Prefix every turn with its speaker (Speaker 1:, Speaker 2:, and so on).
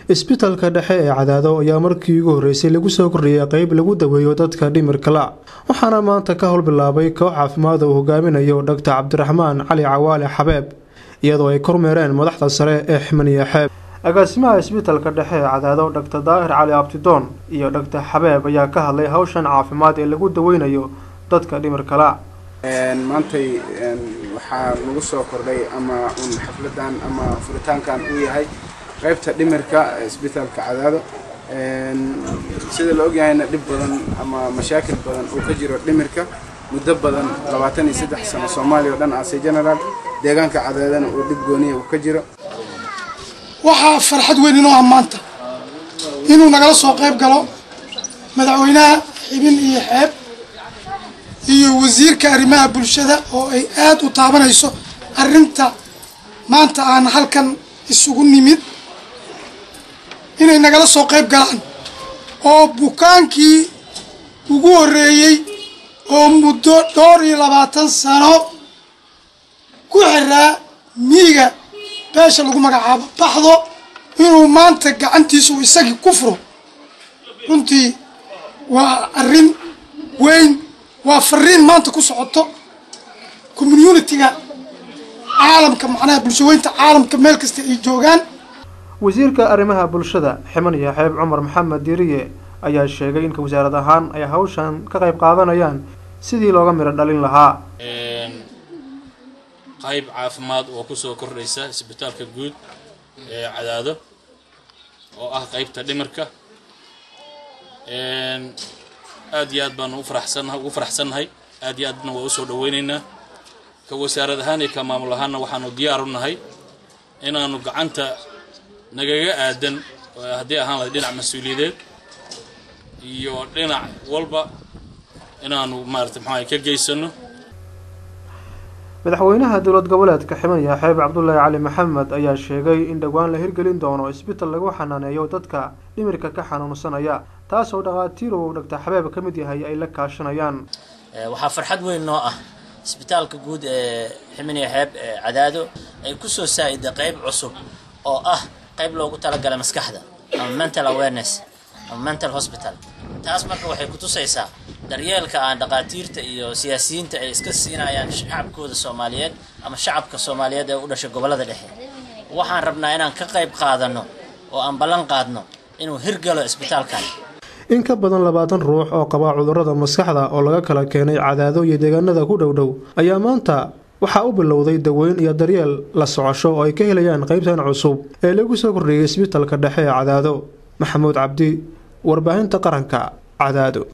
Speaker 1: isbitalka dhexe ee cadaado ayaa markii ugu horreysay lagu soo kordhiyey qeyb lagu daweeyo dadka dhimirka la waxaana maanta ka howlbilaabay koox caafimaad uu hogaaminayo dhaktar cabdiraxmaan cali cawaale xabeeb iyadoo ay kormeereen madaxda sare ee ximaniya xeeb agaasimaha isbitalka dhexe ee cadaado dhaktar daahir cali abtidoon iyo dhaktar xabeeb ayaa ka hadlay hawshan caafimaad ee lagu daweynayo dadka dhimirka la
Speaker 2: maantay waxaa lagu soo kordhay ama un xafladan ama furitaankan uu yahay qaybta dhimirka isbitaalka cadaado sida la ogyahayna dhib badan ama mashaakil badan uu ka jiro dhimirka muddo badan labaatan iyo saddex sano soomaaliya oo dhan ase general deegaanka cadaadana uu dhib gooniya uu ka jiro
Speaker 3: waxaa farxad weyn inoo ah maanta inuu nagala soo qayb galo madaxweynaha xibin iyo xeeb iyo wasiirka arrimaha bulshada oo ay aada u taabanayso arrinta maanta aan halkan isugu nimid inay nagala soo qayb galaan oo bukaankii ugu horreeyey oo muddo dhowr iyo labaatan sano ku xiraa miiga beesha lagu magacaabo baxdo inuu maanta gacantiisu isagii ku furo runtii waa arrin weyn waa fariin maanta ku socoto communitiga caalamka macnaha bulshaweynta caalamka meel kasta ay joogaan
Speaker 1: wasiirka arrimaha bulshada ximaniya xeeb cumar maxamed diiriye ayaa sheegay in wasaarad ahaan ay hawshan ka qayb qaadanayaan sidii looga midho dhalin lahaa
Speaker 4: qayb caafimaad oo kusoo kordhaysa isbitaalka guud ee cadaado oo ah qaybta dhimirka aad iyo aad baanu ufaraxsannaha ugu faraxsannahay aad iyo aadna waa usoo dhaweynaynaa ka wasaarad ahaan iyo ka maamul ahaanna waxaanu diyaar u nahay inaanu gacanta nagaga aadan haddii ahaan lahay dhinac mas-uuliyadeed iyo dhinac walba inaanu maarata maxaa ka geysano
Speaker 1: madaxweynaha dowlad goboleedka ximaniya xeeb cabdulaahi cali maxamed ayaa sheegay in dhowaan la hirgelin doono isbital lagu xanaaneeyo dadka dhimirka ka xanuunsanaya taasoo dhakhaatiir uu dhaktar xabeeb ka mid yahay ay la kaashanayaan
Speaker 5: waxaa farxad weyn noo ah isbitaalka guud ee ximaniya xeeb ee cadaado ay kusoo saa-ida qeyb cusub oo ah qayb loogu talagalay maskaxda ama mental awareness ama mental hospital taas marka waxay kutusaysaa daryeelka aan dhakhaatiirta iyo siyaasiyiinta ay iska siinayaan shacabkooda soomaaliyeed ama shacabka soomaaliyeed ee u dhashay gobollada dhexe waxaan rabnaa inaan ka qayb qaadano oo aan ballan qaadno inuu hirgalo isbitaalkan
Speaker 1: in ka badan labaatan ruux oo qaba cudurrada maskaxda oo laga kala keenay cadaado iyo deegaanada ku dhowdhow ayaa maanta waxaa u bilowday daweyn iyo daryeel la socosho oo ay ka helayaan qaybtan cusub ee lagu soo kordhiyey isbitalka dhexe ee cadaado maxamuud cabdi warbaahinta qaranka cadaado